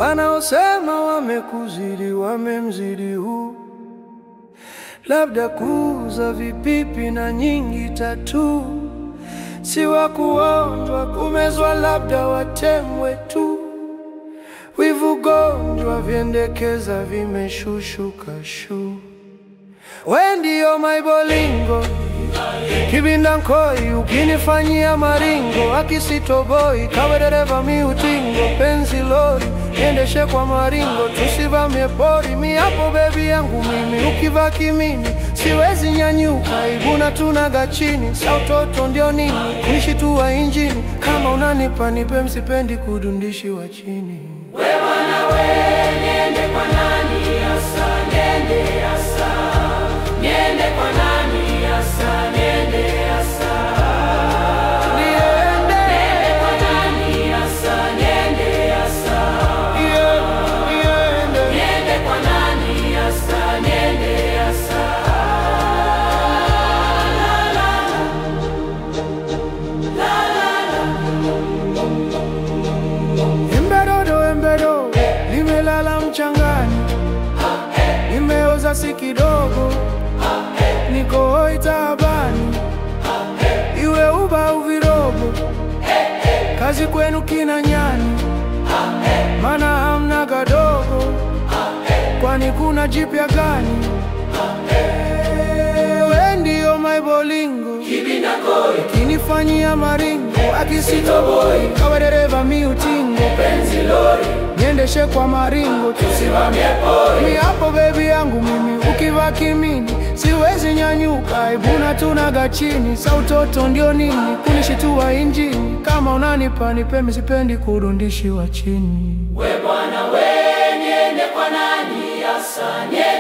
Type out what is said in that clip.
Wanaosema wamekuzidi wamemzidi huu, labda kuuza vipipi na nyingi tatu, si wa kuonjwa kumezwa, labda watemwe tu. Wivu gonjwa vyendekeza vimeshushuka shu. We ndio maibolingo kibinda nkoi, ukinifanyia maringo akisitoboi, kawe dereva miutingo, penzi lori niendeshe kwa maringo, tusivamie pori, mi hapo bebi yangu mimi, ukivaa kimini siwezi nyanyuka, iguna tunaga chini, sa utoto ndio nini, kunishitua injini, kama unanipa nipe, msipendi kudundishi wa chini. Niende. Yeah, niende. Embedodo, embedo, limelala mchangani, nimeoza si kidogo, niko hoi taabani, iwe uba au virobo, kazi kwenu kina nyani, mana hamna gadogo, kwani kuna jipya gani? We ndio maibolingo kinifanyia maringo akisitoboi, kawe dereva miutingo, niendeshe kwa maringo tusimamie pori, mi hapo bebi yangu mimi, ukivaa kimini siwezi nyanyuka, ibuna tunaga chini, sa utoto ndio nini, kunishitua injini, kama unanipa nipe, mi sipendi kurundishiwa chini. We Bwana we, niende kwa nani hasa? Niende